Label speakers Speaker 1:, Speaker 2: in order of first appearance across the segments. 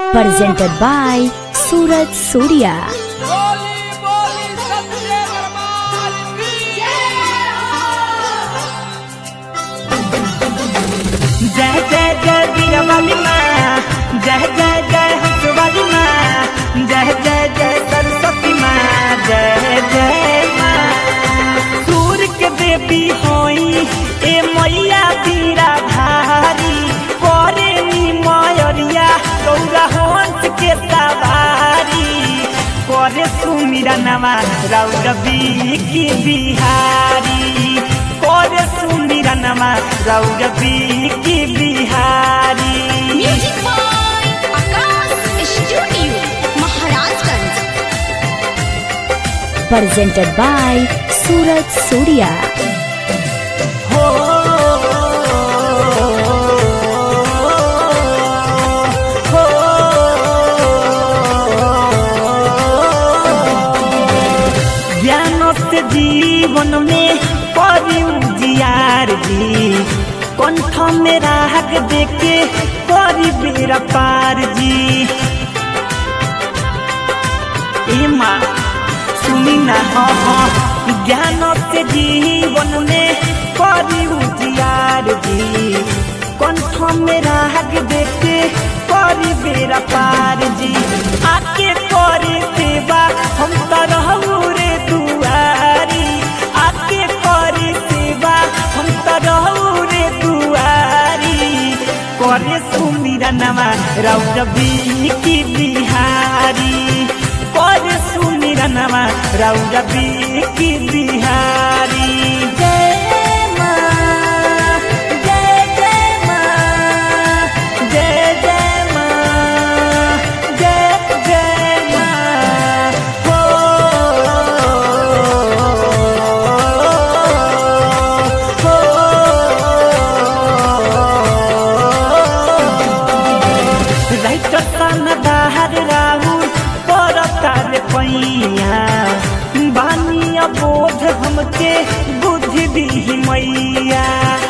Speaker 1: presented by Suraj Surya.
Speaker 2: बोली बोली सत्य दरबार की
Speaker 3: जय जय जय वीरवाली माँ जय जय जय हंसवाली माँ जय जय जय सरस्वती माँ जय जय माँ सूर्य के देवी होई ए मैया बीरा धारी करे नी मयरिया गौरा हंस के सवारी करे सुमिरा नवा रौरवी की बिहारी करे सुमिरा नवा रौरवी की Bihari
Speaker 4: music by Akash studio Maharajganj
Speaker 1: Presented by Suraj Surya.
Speaker 3: हो हो ज्ञान से जीवन में परी उजियार जी कंठ में राग देके परी बेरा पार जी ए माँ सुनी ना हाँ हाँ ज्ञान से जीवन में परी उजियार जी कंठ में राग देके परी बेरा पार जी आके करे सेवा हम तो रहू रे दुआरी आके करे सेवा हम तो रहू रे दुआरी करे सुमिरा नमा रौरवी की बिहारी करे सुमिरा नमा रौरवी की बिहारी जय माँ जय जय माँ जय जय माँ जय जय माँ हो राइट सन बाहर राहुल परतार पैया बानिया बोध हमके बुद्धि दी मैया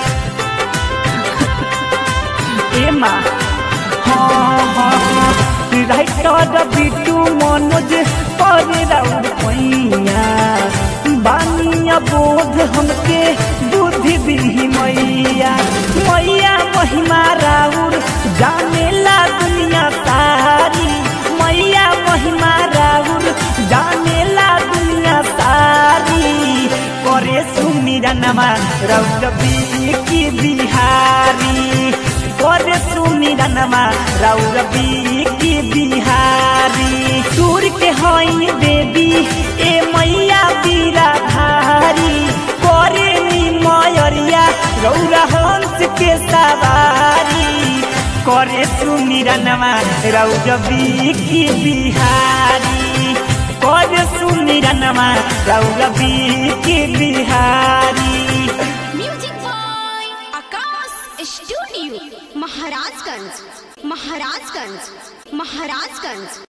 Speaker 3: ए माँ हाँ हाँ हाँ राइटर बिटू मनोज पर राउर पैया बानिया बोध हमके बुद्धि दी मैया मैया महिमा राउर जानेला दुनिया सारी मैया महिमा राउर जानेला दुनिया सारी करे सुमिरा नमा रौरवी की बिहारी करे सुमिरा नमा रौरवी की बिहारी सूर के हई देवी ए मैया बीरा धारी करे नी मयरिया रौरा हंस के सवारी करे सुमिरा नमा रौरवी की बिहारी करे सुमिरा नमा रौरवी की Bihari
Speaker 4: music by Akash studio Maharajganj Maharajganj Maharajganj